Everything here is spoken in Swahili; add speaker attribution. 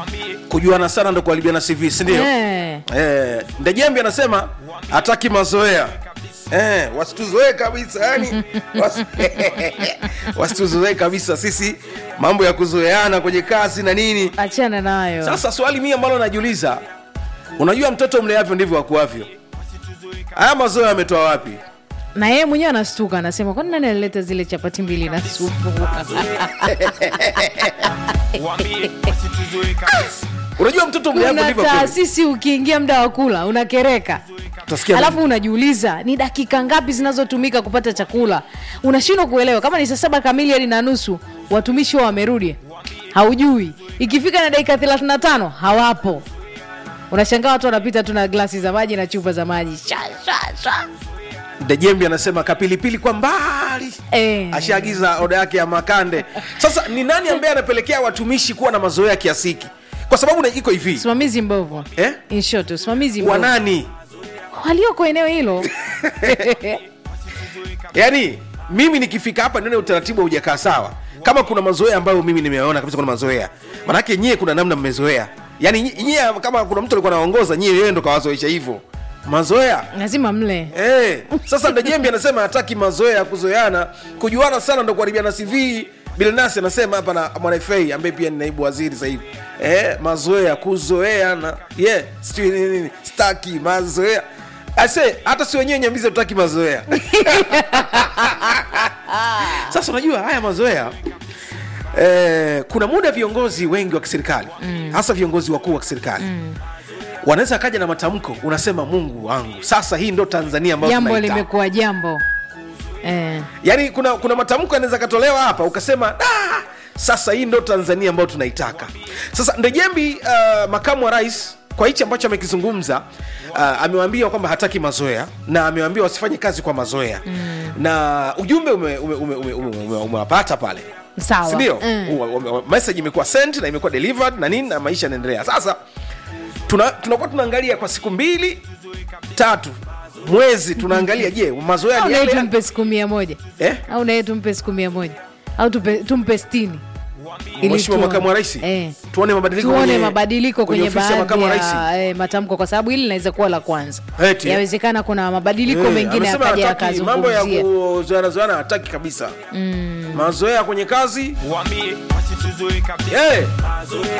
Speaker 1: kujuana sana ndo kuharibiana CV si ndio?
Speaker 2: Eh.
Speaker 1: Eh, Ndejembi anasema hataki mazoea eh, wasituzoee kabisa yani wasi- wasituzoee kabisa sisi mambo ya kuzoeana kwenye kazi na nini.
Speaker 2: achana nayo
Speaker 1: Sasa swali mimi ambalo najiuliza, unajua mtoto mleavyo ndivyo akuavyo. Haya mazoea yametoa wapi?
Speaker 2: na yeye mwenyewe anastuka anasema kwani nani alileta zile chapati mbili na supu
Speaker 1: Unajua mtoto mleavyo
Speaker 2: kuna
Speaker 1: ndivyo akuavyo.
Speaker 2: taasisi ukiingia muda wa kula unakereka
Speaker 1: Utasikia
Speaker 2: alafu unajiuliza ni dakika ngapi zinazotumika kupata chakula unashindwa kuelewa kama ni saa saba kamili hadi na nusu watumishi wao wamerudi haujui ikifika na dakika 35 hawapo unashangaa watu wanapita tu na glasi za maji na chupa za maji sha, sha, sha.
Speaker 1: Ndejembi anasema kapilipili kwa mbali
Speaker 2: Eh.
Speaker 1: ashaagiza oda yake ya makande. Sasa ni nani ambaye anapelekea watumishi kuwa na mazoea kiasi hiki? Kwa sababu na- iko hivi
Speaker 2: usimamizi mbovu
Speaker 1: eh?
Speaker 2: In short, usimamizi
Speaker 1: wa
Speaker 2: mbovu
Speaker 1: nani?
Speaker 2: walioko eneo hilo
Speaker 1: Yaani mimi nikifika hapa nione utaratibu haujakaa sawa, kama kuna mazoea ambayo mimi nimeona kabisa kuna mazoea, manake nyie kuna namna mmezoea. Yaani nyie- nyie kama kuna mtu alikuwa anaongoza nyie, yeye ndo kawazoesha hivyo mazoea
Speaker 2: lazima mle
Speaker 1: Eh, sasa Ndejembi anasema hataki mazoea ya kuzoeana, kujuana sana ndo kuharibiana CV. Bilnasi anasema hapa na Mwana FA ambaye pia ni naibu waziri sasa hivi. Eh, mazoea kuzoeana. Yeah, sijui nini nini. Staki mazoea. Ase hata si wenyewe nyambize tutaki mazoea. Sasa unajua haya mazoea eh, kuna muda viongozi wengi wa kiserikali hasa viongozi wakuu wa kiserikali wanaweza akaja na matamko, unasema Mungu wangu, sasa hii ndo Tanzania ambayo
Speaker 2: jambo
Speaker 1: tunaitaka.
Speaker 2: limekuwa jambo eh.
Speaker 1: Yaani kuna kuna matamko yanaweza katolewa hapa ukasema ah, sasa hii ndo Tanzania ambayo tunaitaka. Sasa Ndejembi uh, makamu wa rais kwa hichi ambacho amekizungumza uh, amewaambia kwamba hataki mazoea na amewaambia wasifanye kazi kwa mazoea mm. na ujumbe umewapata ume, ume, ume, ume, ume, umewapata pale
Speaker 2: Sawa.
Speaker 1: sindio?
Speaker 2: Mm.
Speaker 1: Mm. message imekuwa sent na imekuwa delivered na nini na maisha yanaendelea. Sasa tuna- tunakuwa tunaangalia kwa siku mbili tatu mwezi tunaangalia, je, mazoea
Speaker 2: au
Speaker 1: ni
Speaker 2: naye
Speaker 1: yale
Speaker 2: tumpe siku mia moja
Speaker 1: eh?
Speaker 2: au naye tumpe siku mia moja au tupe, tumpe stini Ili
Speaker 1: Mheshimiwa
Speaker 2: tuone.
Speaker 1: makamu wa rais
Speaker 2: eh.
Speaker 1: tuone mabadiliko
Speaker 2: tuone
Speaker 1: kwenye-
Speaker 2: mabadiliko kwenye,
Speaker 1: ofisi ya
Speaker 2: baadhi
Speaker 1: makamu wa rais.
Speaker 2: ya eh, matamko kwa sababu hili linaweza kuwa la kwanza
Speaker 1: Eti, eh?
Speaker 2: yawezekana kuna mabadiliko
Speaker 1: Eh,
Speaker 2: mengine
Speaker 1: amesema
Speaker 2: akaja
Speaker 1: hataki mambo ya
Speaker 2: akazungumzia
Speaker 1: kuzoeana zoeana hataki kabisa mazoea kwenye kazi
Speaker 3: Wambie wasituzoe kabisa
Speaker 1: Eh,
Speaker 3: mazoea